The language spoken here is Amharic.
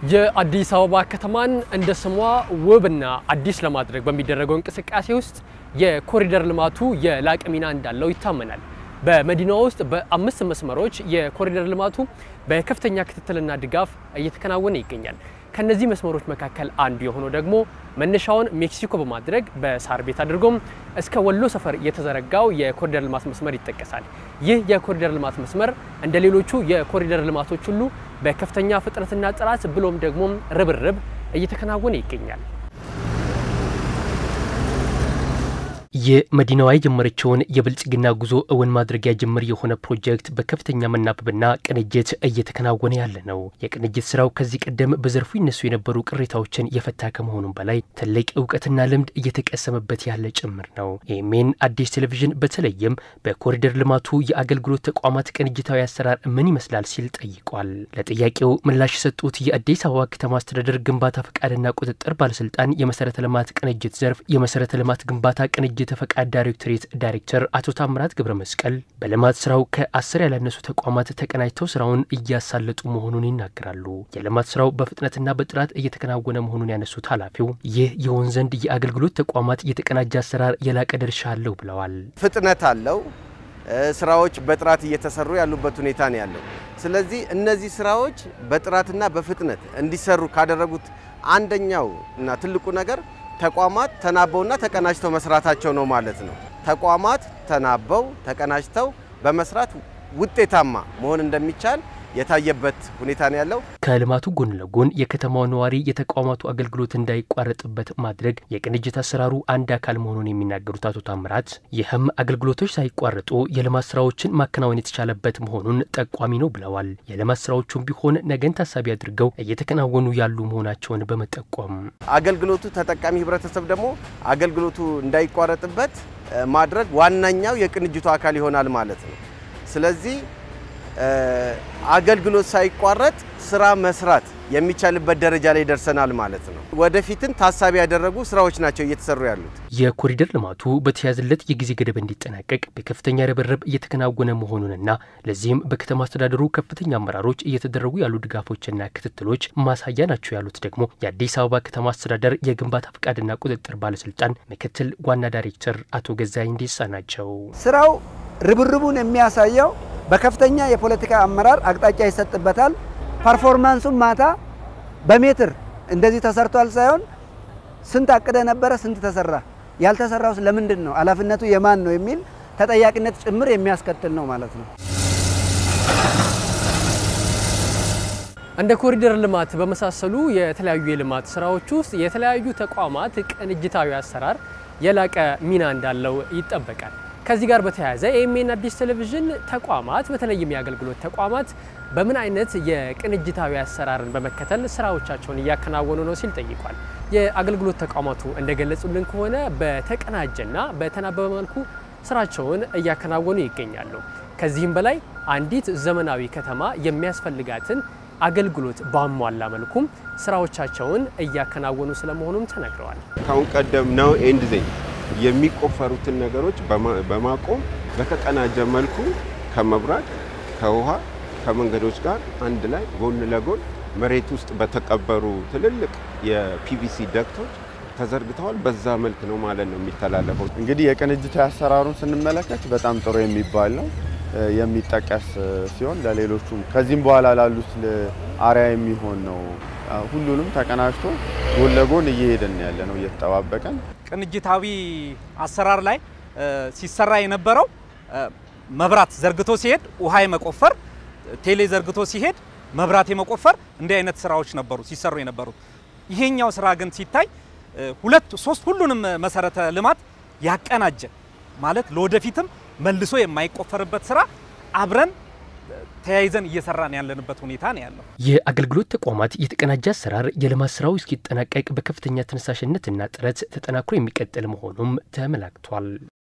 የአዲስ አበባ ከተማን እንደ ስሟ ውብና አዲስ ለማድረግ በሚደረገው እንቅስቃሴ ውስጥ የኮሪደር ልማቱ የላቀ ሚና እንዳለው ይታመናል። በመዲናዋ ውስጥ በአምስት መስመሮች የኮሪደር ልማቱ በከፍተኛ ክትትልና ድጋፍ እየተከናወነ ይገኛል። ከነዚህ መስመሮች መካከል አንዱ የሆነው ደግሞ መነሻውን ሜክሲኮ በማድረግ በሳር ቤት አድርጎም እስከ ወሎ ሰፈር የተዘረጋው የኮሪደር ልማት መስመር ይጠቀሳል። ይህ የኮሪደር ልማት መስመር እንደ ሌሎቹ የኮሪደር ልማቶች ሁሉ በከፍተኛ ፍጥነትና ጥራት ብሎም ደግሞ ርብርብ እየተከናወነ ይገኛል። የመዲናዋ የጀመረችውን የብልጽግና ጉዞ እውን ማድረጊያ ጅምር የሆነ ፕሮጀክት በከፍተኛ መናበብና ቅንጅት እየተከናወነ ያለ ነው። የቅንጅት ስራው ከዚህ ቀደም በዘርፉ ይነሱ የነበሩ ቅሬታዎችን የፈታ ከመሆኑም በላይ ትልቅ እውቀትና ልምድ እየተቀሰመበት ያለ ጭምር ነው። ኤኤምኤን አዲስ ቴሌቪዥን በተለይም በኮሪደር ልማቱ የአገልግሎት ተቋማት ቅንጅታዊ አሰራር ምን ይመስላል ሲል ጠይቋል። ለጥያቄው ምላሽ የሰጡት የአዲስ አበባ ከተማ አስተዳደር ግንባታ ፈቃድና ቁጥጥር ባለስልጣን የመሰረተ ልማት ቅንጅት ዘርፍ የመሰረተ ልማት ግንባታ ቅንጅት የተፈቃድ ዳይሬክቶሬት ዳይሬክተር አቶ ታምራት ገብረ መስቀል በልማት ስራው ከአስር ያላነሱ ተቋማት ተቀናጅተው ስራውን እያሳለጡ መሆኑን ይናገራሉ። የልማት ስራው በፍጥነትና በጥራት እየተከናወነ መሆኑን ያነሱት ኃላፊው ይህ የሆን ዘንድ የአገልግሎት ተቋማት የተቀናጀ አሰራር የላቀ ድርሻ አለው ብለዋል። ፍጥነት አለው። ስራዎች በጥራት እየተሰሩ ያሉበት ሁኔታ ነው ያለው። ስለዚህ እነዚህ ስራዎች በጥራትና በፍጥነት እንዲሰሩ ካደረጉት አንደኛው እና ትልቁ ነገር ተቋማት ተናበውና ተቀናጅተው መስራታቸው ነው ማለት ነው። ተቋማት ተናበው ተቀናጅተው በመስራት ውጤታማ መሆን እንደሚቻል የታየበት ሁኔታ ነው ያለው። ከልማቱ ጎን ለጎን የከተማው ነዋሪ የተቋማቱ አገልግሎት እንዳይቋረጥበት ማድረግ የቅንጅት አሰራሩ አንድ አካል መሆኑን የሚናገሩት አቶ ታምራት ይህም አገልግሎቶች ሳይቋረጡ የልማት ስራዎችን ማከናወን የተቻለበት መሆኑን ጠቋሚ ነው ብለዋል። የልማት ስራዎቹም ቢሆን ነገን ታሳቢ አድርገው እየተከናወኑ ያሉ መሆናቸውን በመጠቆም አገልግሎቱ ተጠቃሚ ህብረተሰብ ደግሞ አገልግሎቱ እንዳይቋረጥበት ማድረግ ዋነኛው የቅንጅቱ አካል ይሆናል ማለት ነው። ስለዚህ አገልግሎት ሳይቋረጥ ስራ መስራት የሚቻልበት ደረጃ ላይ ደርሰናል ማለት ነው። ወደፊትን ታሳቢ ያደረጉ ስራዎች ናቸው እየተሰሩ ያሉት። የኮሪደር ልማቱ በተያዘለት የጊዜ ገደብ እንዲጠናቀቅ በከፍተኛ ርብርብ እየተከናወነ መሆኑንና ለዚህም በከተማ አስተዳደሩ ከፍተኛ አመራሮች እየተደረጉ ያሉ ድጋፎችና ክትትሎች ማሳያ ናቸው ያሉት ደግሞ የአዲስ አበባ ከተማ አስተዳደር የግንባታ ፈቃድና ቁጥጥር ባለስልጣን ምክትል ዋና ዳይሬክተር አቶ ገዛኸኝ ዴሳ ናቸው። ስራው ርብርቡን የሚያሳየው በከፍተኛ የፖለቲካ አመራር አቅጣጫ ይሰጥበታል። ፐርፎርማንሱም ማታ በሜትር እንደዚህ ተሰርቷል ሳይሆን ስንት አቅደ ነበረ፣ ስንት ተሰራ፣ ያልተሰራውስ ለምንድን ነው፣ ኃላፊነቱ የማን ነው የሚል ተጠያቂነት ጭምር የሚያስከትል ነው ማለት ነው። እንደ ኮሪደር ልማት በመሳሰሉ የተለያዩ የልማት ስራዎች ውስጥ የተለያዩ ተቋማት ቅንጅታዊ አሰራር የላቀ ሚና እንዳለው ይጠበቃል። ከዚህ ጋር በተያያዘ ኤኤምኤን አዲስ ቴሌቪዥን ተቋማት በተለይም የአገልግሎት ተቋማት በምን አይነት የቅንጅታዊ አሰራርን በመከተል ስራዎቻቸውን እያከናወኑ ነው ሲል ጠይቋል። የአገልግሎት ተቋማቱ እንደገለጹልን ከሆነ በተቀናጀና በተናበበ መልኩ ስራቸውን እያከናወኑ ይገኛሉ። ከዚህም በላይ አንዲት ዘመናዊ ከተማ የሚያስፈልጋትን አገልግሎት ባሟላ መልኩም ስራዎቻቸውን እያከናወኑ ስለመሆኑም ተነግረዋል። ካሁን ቀደም ነው ኤንድ ዜን የሚቆፈሩትን ነገሮች በማቆም በተቀናጀ መልኩ ከመብራት፣ ከውሃ፣ ከመንገዶች ጋር አንድ ላይ ጎን ለጎን መሬት ውስጥ በተቀበሩ ትልልቅ የፒቪሲ ደክቶች ተዘርግተዋል። በዛ መልክ ነው ማለት ነው የሚተላለፈው። እንግዲህ የቅንጅታዊ አሰራሩን ስንመለከት በጣም ጥሩ የሚባል ነው የሚጠቀስ ሲሆን ለሌሎቹም ከዚህም በኋላ ላሉት አርያ የሚሆን ነው። ሁሉንም ተቀናጅቶ ጎን ለጎን እየሄድን ያለ ነው እየተጠባበቀን ቅንጅታዊ አሰራር ላይ ሲሰራ የነበረው መብራት ዘርግቶ ሲሄድ ውሃ የመቆፈር ቴሌ ዘርግቶ ሲሄድ መብራት የመቆፈር እንዲህ አይነት ስራዎች ነበሩ ሲሰሩ የነበሩት። ይሄኛው ስራ ግን ሲታይ ሁለት ሶስት ሁሉንም መሰረተ ልማት ያቀናጀ ማለት ለወደፊትም መልሶ የማይቆፈርበት ስራ አብረን ተያይዘን እየሰራን ያለንበት ሁኔታ ነው ያለው። የአገልግሎት ተቋማት የተቀናጀ አሰራር የልማት ስራው እስኪጠናቀቅ በከፍተኛ ተነሳሽነትና ጥረት ተጠናክሮ የሚቀጥል መሆኑም ተመላክቷል።